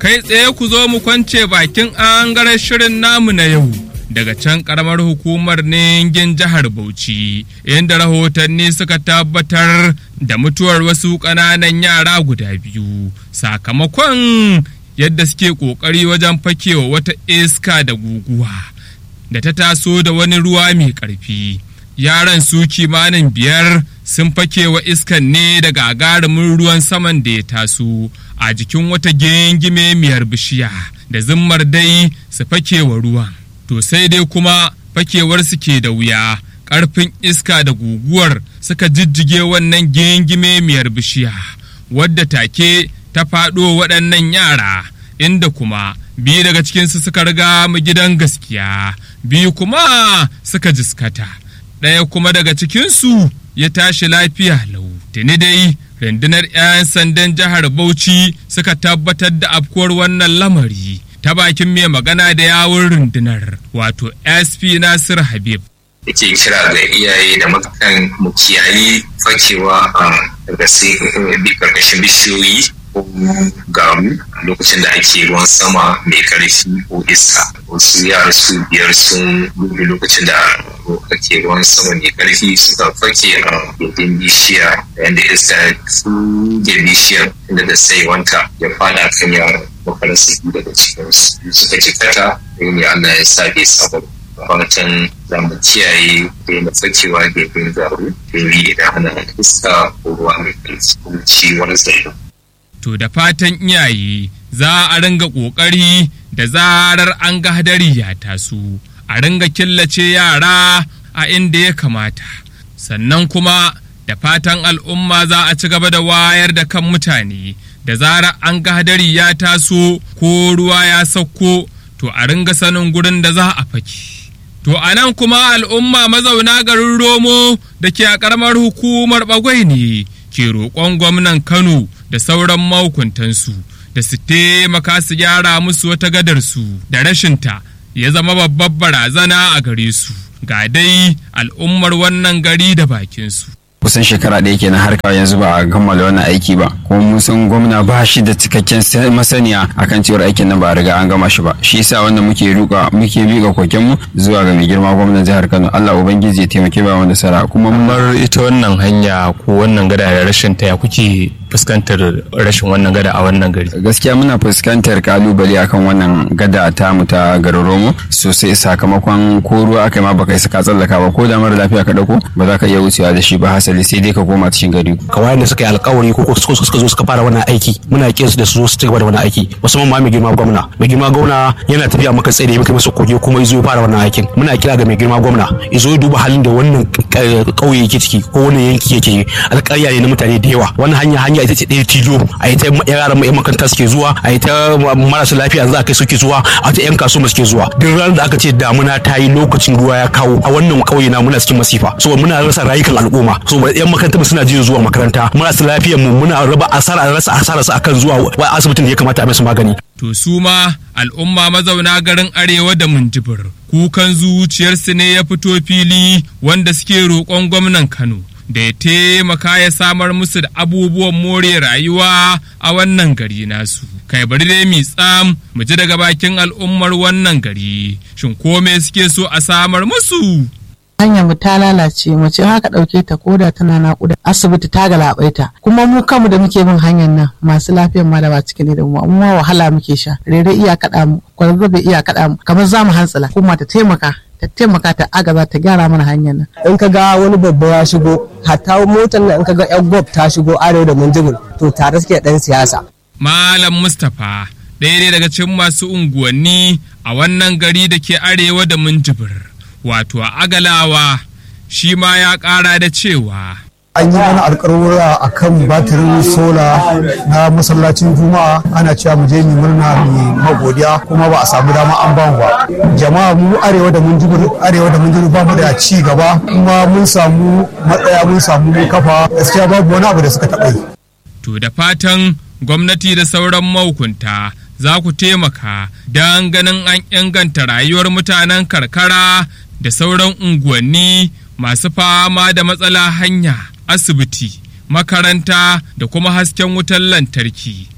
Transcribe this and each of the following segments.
kai tsaye ku zo mu kwance bakin angaren shirin namu na yau daga can karamar hukumar ningin jihar Bauchi inda rahotanni suka tabbatar da mutuwar wasu ƙananan yara guda biyu sakamakon yadda suke ƙoƙari wajen fakewa wata iska da guguwa da ta taso da wani ruwa mai ƙarfi yaran su kimanin biyar sun fakewa iskan ne da gagarumin ruwan saman da ya taso a jikin wata gengime miyar bishiya da zimmar dai su fakewa ruwan to sai dai kuma fakewar su ke da wuya ƙarfin iska da guguwar suka jijjige wannan gengime miyar bishiya wadda take ta faɗo waɗannan yara inda kuma biyu daga cikinsu suka riga mu gidan gaskiya biyu kuma suka jiskata ɗaya kuma daga cikinsu ya tashi lafiya lau tuni dai rundunar 'yan sandan jihar bauchi suka tabbatar da afkuwar wannan lamari ta bakin mai magana da yawun rundunar wato sp nasir habib yake kira ga iyaye da makakan mu kiyayi fakewa daga karkashin bishiyoyi ko gamu lokacin da ake ruwan sama mai karfi ko iska wasu yara su biyar sun gudu lokacin da ake ruwan sama mai karfi suka fake a gindin bishiya yadda iska su ge bishiyar inda da sai wanka ya fada kan yaran makarar su daga cikinsu suka jikata ne Allah ya sa bai saba fatan za mu kiyaye daina fakewa gefen garu domin idan ana iska ko ruwa mai ƙarfi ko ciwon zai To da fatan iyaye za a ringa ƙoƙari da zarar an ga hadari ya taso, a ringa killace yara a inda ya kamata. Sannan kuma da fatan al'umma za a ci gaba da wayar da kan mutane da zarar an ga hadari ya taso ko ruwa ya sauko to a ringa sanin gurin da za a faki. To a nan kuma al'umma mazauna garin Romo da ke a ƙaramar hukumar Bagwai ne ke roƙon gwamnan Kano da sauran mahukuntansu da su taimaka su gyara musu wata gadarsu da rashinta ya zama babbar barazana a gare su. Ga dai al'ummar wannan gari da bakinsu. kusan shekara ɗaya kenan har kawai yanzu ba a kammala wannan aiki ba kuma mun san gwamna ba shi da cikakken masaniya akan cewar aikin nan ba a riga an gama shi ba shi yasa wannan muke ruka muke miƙa koken mu zuwa ga mai girma gwamnan jihar Kano Allah ubangiji ya taimake ba wanda sara kuma kamar ita wannan hanya ko wannan gada da rashin ta ya kuke fuskantar rashin wannan gada a wannan gari gaskiya muna fuskantar kalubale akan wannan gada ta mu ta garin Romo sosai sakamakon ko ruwa aka ma baka isa ka tsallaka ba ko da mara lafiya ka dauko ba za ka iya wucewa da shi ba hasali sai dai ka koma cikin gari kawai da suka yi alkawari ko suka zo suka fara wannan aiki muna kiran su da su zo su ci gaba da wannan aiki musamman ma mai girma gwamna mai girma gwamna yana tafiya maka tsaye da ya masa koge kuma izo ya fara wannan aikin muna kira ga mai girma gwamna izo ya duba halin da wannan kauye yake ciki ko wannan yanki yake alƙarya ne na mutane da yawa wannan hanya hanya ita ce ɗaya tilo a yi ta yaran yan makaranta suke zuwa a yi ta marasa lafiya za a kai suke zuwa a ta yan kasuwa suke zuwa duk ranar da aka ce damuna ta yi lokacin ruwa ya kawo a wannan kauye na muna cikin masifa so muna rasa rayukan al'umma so yan makaranta suna jin zuwa makaranta marasa lafiyar mu muna raba asara rasa asara su akan zuwa asibitin da ya kamata a musu magani To su ma al'umma mazauna garin arewa da Minjibir kukan zuciyarsu ne ya fito fili wanda suke roƙon gwamnan Kano da ya taimaka ya samar musu da abubuwan more rayuwa a wannan gari nasu. Kai bari dai mi tsam mu ji daga bakin al'ummar wannan gari shin kome suke so a samar musu? hanyar mu ta lalace mace haka ɗauke ta koda tana naƙuda asibiti ta galabaita kuma mu kanmu da muke bin hanyar nan masu lafiyar ma da ba cikin da mu amma wahala muke sha rere iya kaɗa mu kwarzabe iya kaɗa mu kamar za mu hantsila kuma ta taimaka ta taimaka ta agaza ta gyara mana hanyar nan. in ka ga wani babba ya shigo hatta motar nan in ka ga yan gob ta shigo arewa da munjibir to tare suke ɗan siyasa. Malam Mustapha ɗaya ne daga cikin masu unguwanni a wannan gari da ke arewa da munjibir. wato a agalawa shi ma ya ƙara da cewa an yi mana alƙarura a kan batirin sola na masallacin juma'a ana cewa mu je mu murna mu magodiya kuma ba a samu dama an bamu ba jama'a mu arewa da mun arewa da mun ba mu da ci gaba kuma mun samu matsaya mun samu kafa gaskiya babu wani abu da suka taɓa yi to da fatan gwamnati da sauran mahukunta za ku taimaka don ganin an inganta rayuwar mutanen karkara da sauran unguwanni masu fama da matsala hanya asibiti makaranta da kuma hasken wutar lantarki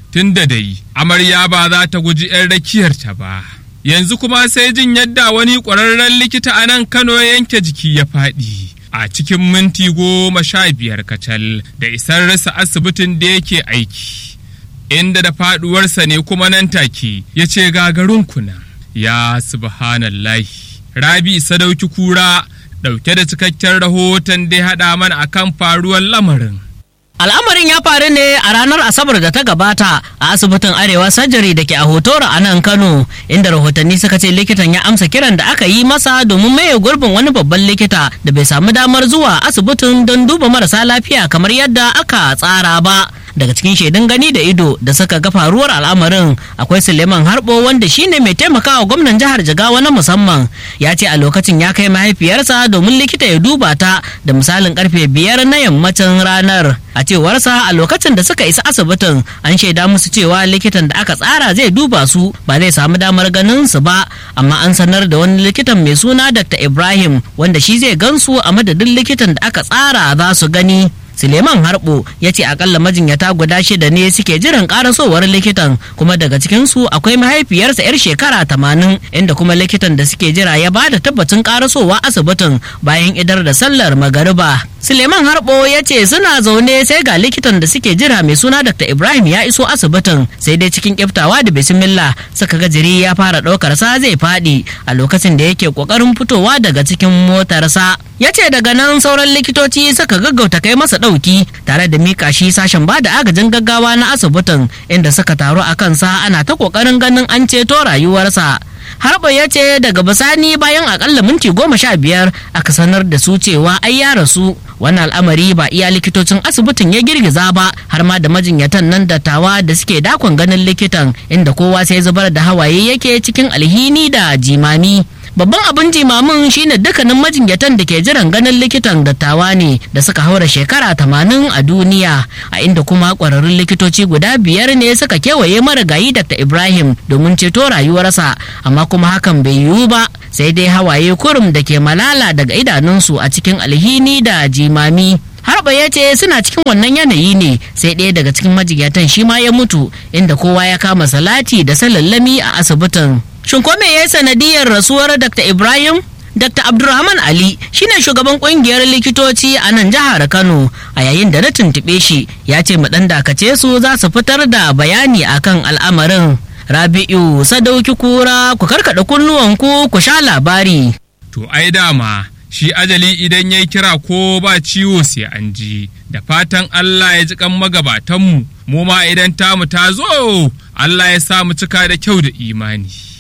tun da dai amarya ba za ta guji 'yan rakiyarta ba. Yanzu kuma sai jin yadda wani ƙwararren likita a nan Kano ya yanke jiki ya faɗi. A cikin minti goma sha biyar kacal da isar rasa asibitin da yake aiki. Inda da faɗuwarsa ne kuma nan take ya ce gagarun kuna. Ya subhanallahi. Rabi Sadauki Kura ɗauke da cikakken rahoton da ya haɗa mana akan faruwar lamarin. Al'amarin ya faru ne a ranar Asabar da ta gabata a asibitin Arewa Sajari da ke a Hotora a nan Kano, inda rahotanni suka ce likitan ya amsa kiran da aka yi masa domin maye gurbin wani babban likita da bai samu damar zuwa asibitin don duba marasa lafiya kamar yadda aka tsara ba. daga cikin shaidun gani da ido da suka ga faruwar al'amarin akwai suleiman harbo wanda shine mai taimakawa gwamnan jihar jigawa na musamman ya ce a lokacin ya kai mahaifiyarsa domin likita ya duba ta da misalin karfe biyar na yammacin ranar a cewarsa a lokacin da suka isa asibitin an shaida musu cewa likitan da aka tsara zai duba su ba zai samu damar ganin su ba amma an sanar da wani likitan mai suna dr ibrahim wanda shi zai gansu a madadin likitan da aka tsara za su gani Suleiman Harbo ya ce akalla majinyata guda shida ne suke jiran karasowar likitan kuma daga cikinsu akwai mahaifiyarsa 'yar shekara tamanin inda kuma likitan da suke jira ya ba da tabbacin karasowa asibitin bayan idar da sallar magariba. Suleiman Harbo ya ce suna zaune sai ga likitan da suke jira mai suna Dr. Ibrahim ya iso asibitin sai dai cikin kiftawa da bismillah suka ga jiri ya fara ɗaukar sa zai faɗi a lokacin da yake ƙoƙarin fitowa daga cikin motarsa. Ya ce daga nan sauran likitoci suka gaggauta kai masa ɗauki tare da mika shi sashen ba da agajin gaggawa na asibitin inda suka taru a kansa ana ta ƙoƙarin ganin an ceto rayuwarsa. harba ya ce daga bisani bayan akalla minti goma sha biyar aka sanar da su cewa ai ya rasu wannan al'amari ba iya likitocin asibitin ya girgiza ba har ma da majinyatan nan dattawa da suke dakon ganin likitan inda kowa sai zubar da hawaye yake cikin alhini da jimami babban abin jimamin shine dukkanin majinyatan da ke jiran ganin likitan dattawa ne da suka haura shekara tamanin a duniya a inda kuma kwararrun likitoci guda biyar ne suka kewaye marigayi dr ibrahim domin ceto rayuwarsa amma kuma hakan bai yiwu ba sai dai hawaye kurum da ke malala daga idanunsu a cikin alhini da jimami harba ya ce suna cikin wannan yanayi ne sai ɗaya daga cikin majinyatan shi ma ya mutu inda kowa ya kama salati da salallami a asibitin Shin ko me ya yi sanadiyar rasuwar Dr. Ibrahim? Dr. Abdulrahman Ali shine shugaban kungiyar likitoci a nan jihar Kano a yayin da na tuntuɓe shi ya ce mu ɗan dakace su za su fitar da bayani akan al'amarin. Rabi'u Sadauki Kura ku karkaɗa kunnuwanku ku sha labari. To ai dama shi ajali idan ya kira ko ba ciwo sai an ji da fatan Allah ya ji kan magabatanmu mu ma idan tamu ta zo Allah ya sa mu cika da kyau da imani.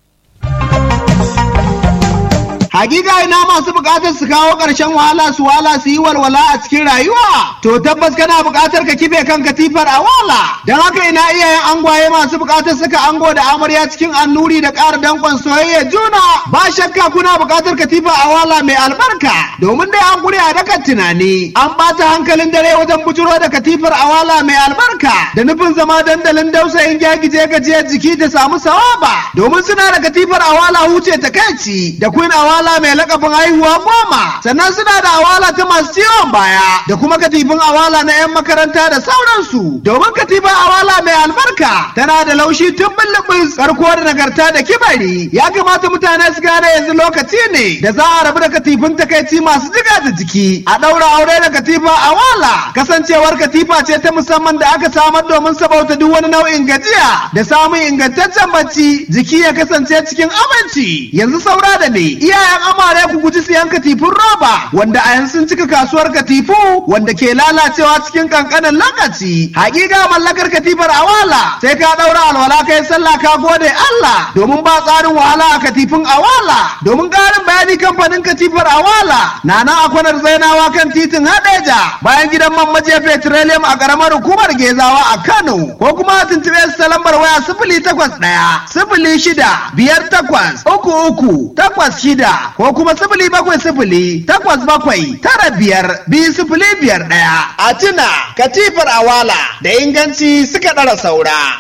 Hakika ina masu bukatar su kawo ƙarshen wahala su wala su yi walwala a cikin rayuwa. To tabbas kana bukatar ka kife kan katifar a wala. Don haka ina iyayen angwaye masu bukatar saka ango da amarya cikin annuri da ƙara danƙon soyayya juna. Ba shakka kuna bukatar katifa a wala mai albarka. Domin dai an gure a dakan tunani. An ɓata hankalin dare wajen bujuro da katifar a wala mai albarka. Da nufin zama dandalin dausayin gyagije gajiyar jiki ta samu sawaba. Domin suna da katifar a wala huce ta kai da queen awala awala mai lakabin haihuwa goma sannan suna da awala ta masu ciwon baya da kuma katifin awala na 'yan makaranta da sauransu domin katifin awala mai albarka tana da laushi tun bullubus karko da nagarta da kibari ya kamata mutane su gane yanzu lokaci ne da za a rabu da katifin takaici masu jiga da jiki a ɗaura aure da katifa awala kasancewar katifa ce ta musamman da aka samar domin sabauta duk wani nau'in gajiya da samun ingantaccen bacci jiki ya kasance cikin aminci yanzu saura da ne iyayen kayan amare ku guji siyan katifun roba wanda a yanzu sun cika kasuwar katifu wanda ke lalacewa cikin kankanin lokaci hakika mallakar katifar awala sai ka daura alwala kai sallah ka gode Allah domin ba tsarin wahala a katifin awala domin karin bayani kamfanin katifar awala na nan a kwanar zainawa kan titin hadeja bayan gidan man majiya petroleum a karamar hukumar gezawa a Kano ko kuma tuntube su ta lambar waya sifili takwas ɗaya sifili shida biyar takwas uku uku takwas shida ko kuma sifili bakwai sifili takwas bakwai tara biyar biyu sifili biyar ɗaya. A tuna katifar awala da inganci suka ɗara saura.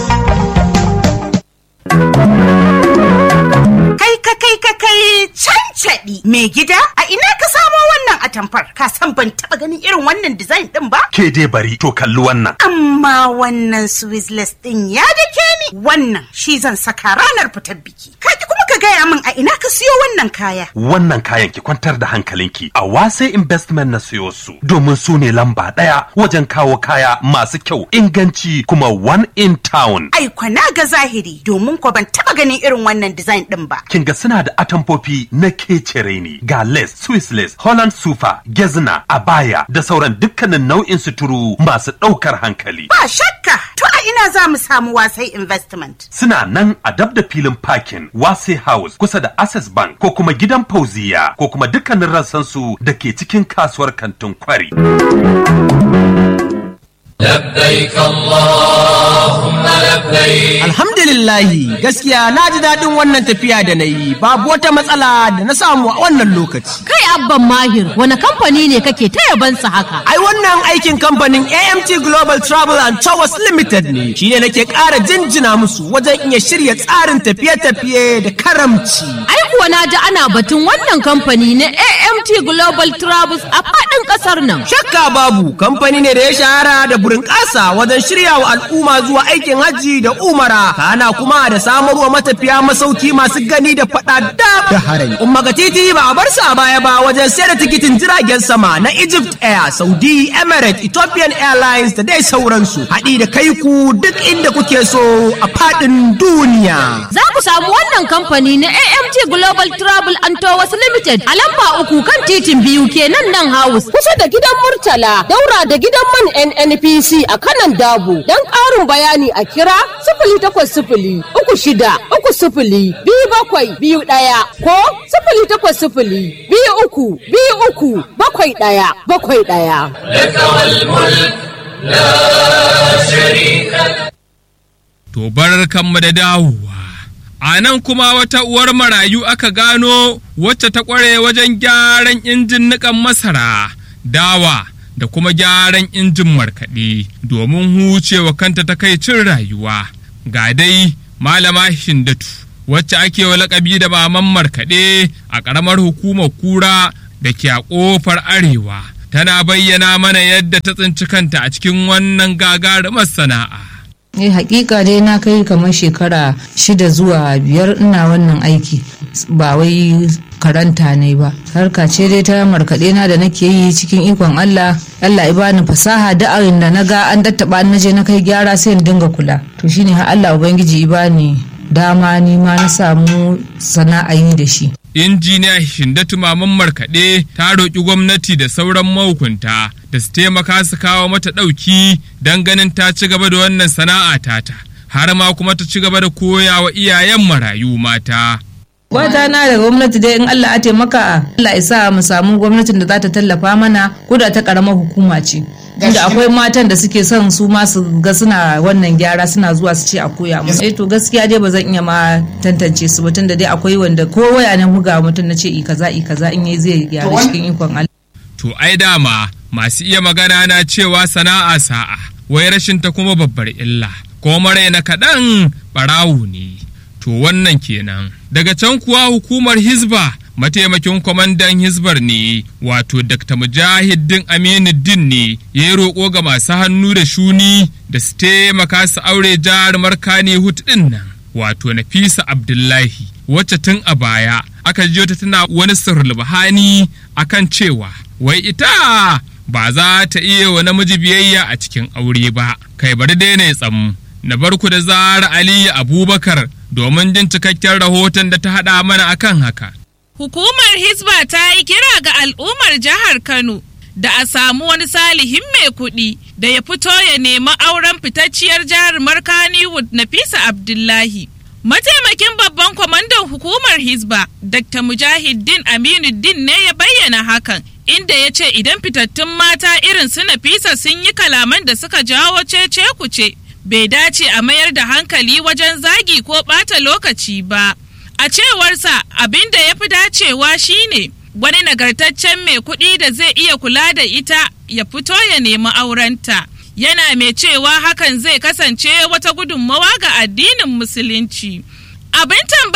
Kai ka kai ka kai cancaɗi Caccaɗi mai gida a ina ka samo wannan atamfar ka san ban taɓa ganin irin wannan design ɗin ba? Ke dai bari to kalli wannan. Amma wannan Swizzless ɗin ya dake ni wannan shi zan saka ranar fitar biki. Ka ki kuma ka gaya min a ina ka siyo wannan kaya. Wannan kayan ki kwantar da hankalinki a wase investment na siyo su domin su ne lamba ɗaya wajen kawo kaya masu kyau inganci kuma one in town. Ai kwana ga zahiri domin ko ban taɓa ganin irin wannan design ɗin ba. Kin ga suna da atamfofi na kecere ne ga lace, Swiss lace, Holland sufa, gezna, abaya da sauran dukkanin nau'in suturu masu ɗaukar hankali. Ba shakka to a ina za mu samu wasai investment. Suna nan a dab da filin parking Wase House kusa da Access Bank ko kuma gidan Fauziya ko kuma dukkanin rassansu da ke cikin kasuwar kantin kwari. لبيك اللهم لبيك Alhamdulillahi gaskiya na ji daɗin wannan tafiya da na yi babu wata matsala da na samu a wannan lokaci. Kai abban mahir wani kamfani ne kake ta yabansa haka? Ai wannan aikin kamfanin AMT Global Travel and Tours Limited ne shi ne nake ƙara jinjina musu wajen iya shirya tsarin tafiye-tafiye da karamci. Ai kuwa na ji ana batun wannan kamfani na AMT Global Travels a faɗin ƙasar nan. Shakka babu kamfani ne da ya shahara da burin ƙasa wajen shirya wa al'umma zuwa aikin hajji da umara kana kuma da samarwa matafiya masauki masu gani da faɗa da harai. Umma ga titi ba a bar sa baya ba wajen sayar da tikitin jiragen sama na Egypt Air, Saudi, Emirates, Ethiopian Airlines da dai sauransu. Haɗi da kai ku duk inda kuke so a faɗin duniya. Za ku samu wannan kamfani na AMT Global Travel and Tours Limited a lamba uku kan titin biyu kenan nan house kusa da gidan Murtala daura da gidan man NNPC a kanan Dabo. Don ƙarin bayani a kira sifili takwas sifili uku shida uku sifili biyu bakwai biyu ɗaya ko sifili takwas sifili biyu uku biyu uku bakwai ɗaya bakwai ɗaya. لك والملك لا شريك لك To kanmu da dawowa. A nan kuma wata uwar marayu aka gano wacce ta ƙware wajen gyaran injin niƙan masara, dawa da kuma gyaran injin markaɗe domin hucewa kanta ta kai cin rayuwa. Ga dai malama Hindatu wacce ake wa laƙabi da maman markaɗe a ƙaramar hukumar kura da ke a ƙofar arewa. Tana bayyana mana yadda ta tsinci kanta a cikin wannan gagarumar sana'a. Eh hakika dai na kai kamar shekara shida zuwa biyar ina wannan aiki ba wai karanta ne ba harka ce dai ta markaɗe na da nake yi cikin ikon Allah Allah ya bani fasaha da da na ga an dattaba na je na kai gyara sai in dinga kula to shine har Allah ubangiji ya bani dama ni ma na samu sana'a yi da shi injiniya Hindatu Maman Markaɗe ta roƙi gwamnati da sauran mahukunta da su taimaka su kawo mata ɗauki don ganin ta ci gaba da wannan sana'a tata, har ma kuma ta ci gaba da koya wa iyayen marayu mata. Wata na da gwamnati dai in Allah ya taimaka Allah ya sa mu samu gwamnatin da za ta tallafa mana ko da ta karamar hukuma ce. Inda akwai matan da suke son su ma su ga suna wannan gyara suna zuwa su ce a koya musu. Eh to gaskiya dai ba zan iya ma tantance su ba tunda dai akwai wanda ko waya na buga mutum na ce i kaza i kaza in yayi zai gyara cikin ikon Allah. To ai dama masu iya magana na cewa sana'a sa'a wai rashin ta kuma babbar illa ko mara na kaɗan ɓarawo ne. To wannan kenan. Daga can kuwa hukumar Hizba mataimakin kwamandan Hizbar ne wato Dr. Mujahiddin Aminuddin ne ya yi roƙo ga masu hannu da shuni da su taimaka su aure jarumar kane hut ɗin nan wato Nafisa Abdullahi wacce tun a baya aka jiyo ta tana wani sirrulbahani akan cewa wai ita ba za ta iya wa namiji biyayya a cikin aure ba kai bari daina ya tsamu na barku da zara aliyu abubakar domin jin cikakken rahoton da ta haɗa mana akan haka Hukumar Hisba ta yi kira ga al'ummar jihar Kano da a samu wani salihin mai kuɗi da ya fito ya nemi auren fitacciyar jarumar Kannywood Nafisa Abdullahi. Mataimakin babban kwamandan hukumar Hisba, Dr. Mujahiddin Aminuddin ne ya bayyana hakan, inda ya ce idan fitattun mata irin su Nafisa sun yi kalaman da suka jawo cece kuce, bai dace a mayar da hankali wajen zagi ko ɓata lokaci ba. A cewarsa abin da ya fi dacewa shine wani nagartaccen mai kuɗi da zai iya kula da ita ya fito ya nemi aurenta. Yana mai cewa hakan zai kasance wata gudunmawa ga addinin Musulunci. Abin tambaya a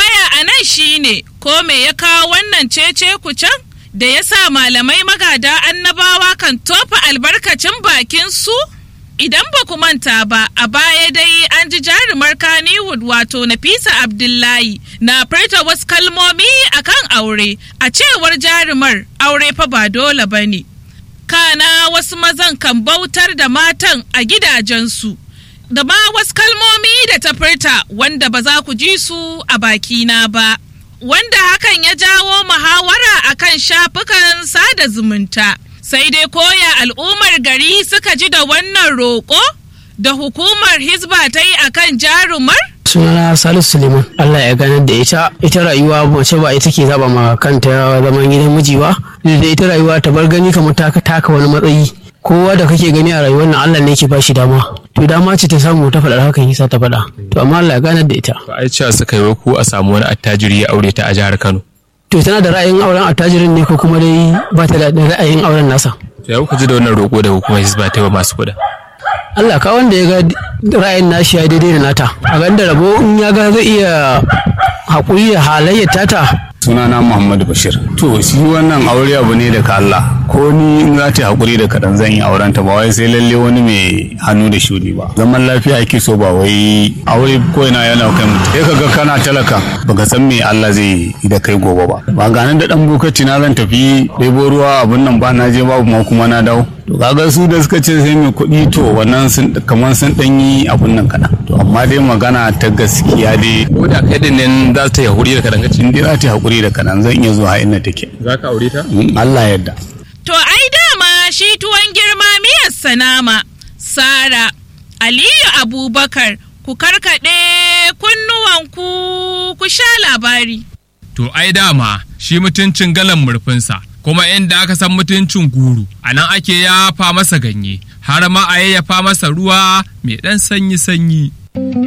a nan shine ko me ya kawo wannan cece kucan da ya sa malamai magada annabawa kan tofa albarkacin bakin su? Idan ba ku manta ba, a baya dai an ji jarumar Kannywood wato Nafisa Abdullahi na furta wasu kalmomi akan aure, a cewar jarumar aure fa ba dole ba ne. Kana wasu mazan kan bautar da matan a gidajensu, da ma wasu kalmomi da ta furta wanda ba za ku ji su a bakina ba. Wanda hakan ya jawo muhawara akan shafukan sada zumunta. sai dai koya al'ummar gari suka ji da wannan roƙo da hukumar hisba ta yi akan jarumar? sunana salisu suleiman allah ya ganar da ita ita rayuwa mace ba ita ke zaba ma kanta zaman gidan miji ba da ita rayuwa ta bar gani kamar ta taka wani matsayi kowa da kake gani a rayuwar nan allah ne ke ba shi dama to dama ce ta samu ta faɗar hakan yasa ta faɗa to amma allah ya ganar da ita to ai cewa suka yi ku a samu wani attajiri ya aure ta a jihar kano to tana da ra'ayin auren attajirin ne ko kuma dai ba ta da ra'ayin auren nasa to ya kuka ji da wannan roƙo da hukumar hisba ta yi wa masu kuɗa Allah ka wanda ya ga ra'ayin nashi ya daidai da nata a ganin da rabo in ya ga zai iya haƙuri da halayyar tata sunana Muhammadu Bashir to shi wannan aure abu ne daga Allah ko ni in za ta haƙuri da kaɗan zan yi auren ta ba wai sai lalle wani mai hannu da shuni ba zaman lafiya ake so ba wai aure ko ina yana kai mutum sai kaga kana talaka baka san me Allah zai yi da kai gobe ba ba ganin da dan bokaci na zan tafi ɗebo ruwa abun nan ba na je babu ma kuma na dawo to kaga su da suka ce sai mai kuɗi to wannan sun kamar sun ɗan yi abun nan kaɗan to amma dai magana ta gaskiya dai ko da kai din nan za ta yi haƙuri da kaɗan in dai za ta yi haƙuri da kaɗan zan iya zuwa inda take za ka aure ta Allah yadda To ai dama shi tuwon girma miyar sanama, Sara, Aliyu Abubakar, ku karkaɗe kunnuwanku ku sha labari. To ai dama shi mutuncin galan murfinsa, kuma inda aka san mutuncin guru, a nan ake yafa masa ganye, har ma a yayyafa masa ruwa mai ɗan sanyi-sanyi.